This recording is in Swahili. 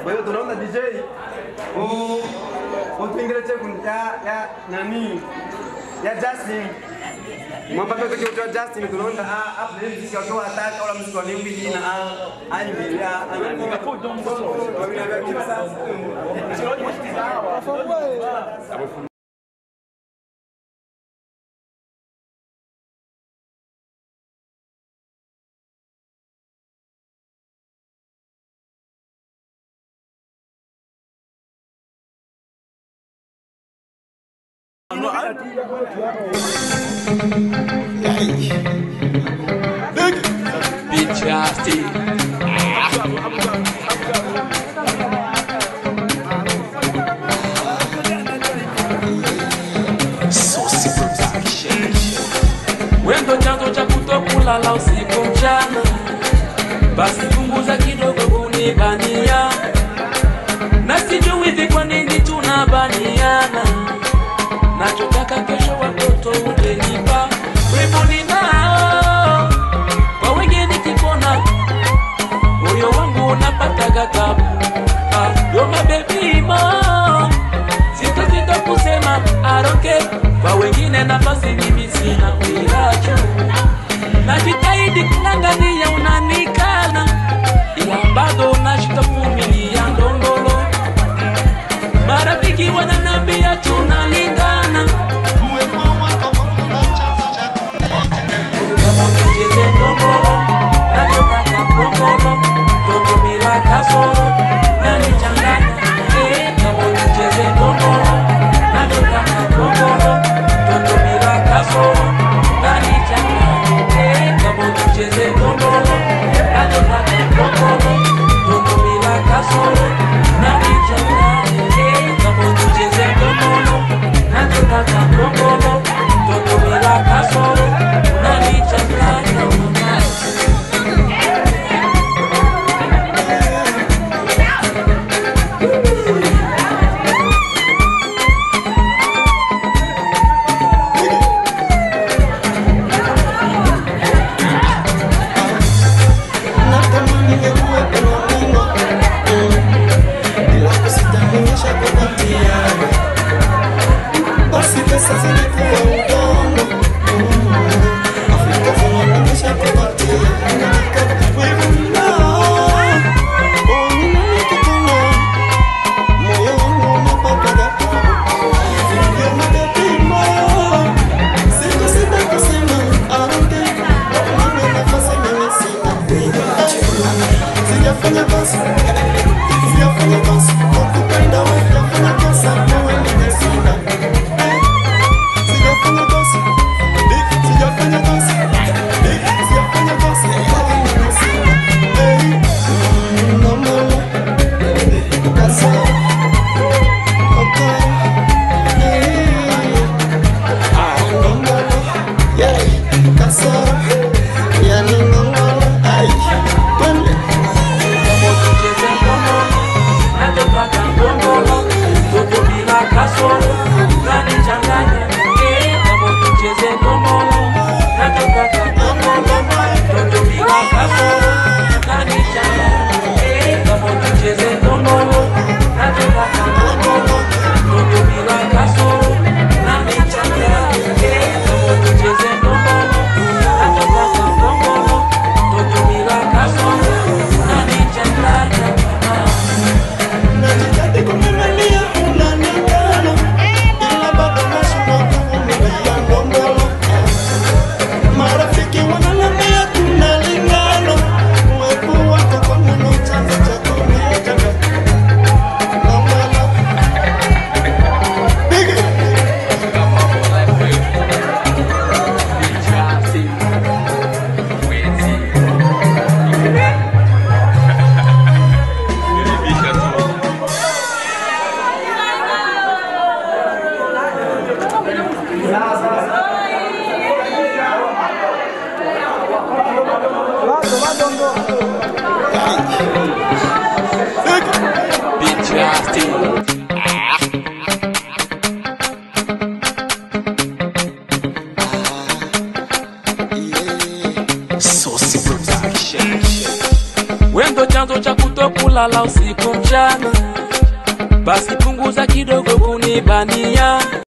Kwa hiyo tunaomba DJ u- utuingile cheku ya ya nani ya Justin mwamba pepe kiutwa Justin tunaomba a a playlist sio kwa ataka wala muziki wa limbi na a a ni ya anani kwa vile vya kila sasa Bitch, nasty. Saucy production. Wendo chanzo cha kutokulala usiku mchana, basi punguza kidogo kunibania, na sijui hivi kwa nini tunabaniana. Nachotaka kesho watoto utenipa, wivu ninao kwa wengi nikipona, moyo wangu unapataga tabu. Ah, You're my baby mo, sita sita kusema aroke kwa wengine nafasi mimi sina uiracho, najitahidi kung'ang'ania unanikana, ila bado nashita kuvumilia ndondolo. Marafiki wananiambia tunalingana, kama tucheze ndondolo, nachotaka ndondolo, toto bila kasoro, nanichanganya. Eh, kama tucheze ndondolo, nachotaka ndondolo, toto bila kasoro, nanichanganya. Eh, kama tucheze ndondolo, nachotaka ndondolo, toto bila kasoro, nanichanganya. Eh, kama tucheze ndondolo, nachotaka ndondolo, toto bila kasoro, nanichanganya. Natamani ningekuwepo na Mungu, mm, ila kusitaminisha kupatia. Basi pesa zilikuwa udongo, mm, Afrika zinaonyesha kupatia. Wewe ninao, oh, ninakupenda. Moyo wangu unapataga tabu. You're my baby, mo. Sitasita kusema, I don't care. Mimi nafasi mimi sina. Sijafanya kosa, sijafanya kosa, kukupenda wewe sijafanya kosa, wewe nimeshinda. Sijafanya kosa, sijafanya kosa, sijafanya kosa, wewe nimeshinda. Hey, mm, no more, that's all. Okay, hey, ah, no more, yeah, that's all. Yani no more, ay, twende. Kama tucheze ndondolo, nachotaka ndondolo, toto bila kasoro, unanichanganya. Eh, kama tucheze ndondolo, nachotaka ndondolo, toto bila kasoro, unanichanganya. Eh, kama tucheze ndondolo, nachotaka ndondolo, toto bila kasoro, unanichanganya. Eh, kama tucheze ndondolo, nachotaka ndondolo, toto bila kasoro, unanichanganya. Najitahidi kuvumilia, unaningana, ila bado nashindwa kuvumilia ngongolo. Marafiki wananiambia tunalingana, uwepo wako kwangu ndo chanzo cha kuniacha. Ngongolo. Big Bitch, nasty. Saucy production. Wendo chanzo cha kutokulala usiku usiku mchana basi punguza kidogo kunibania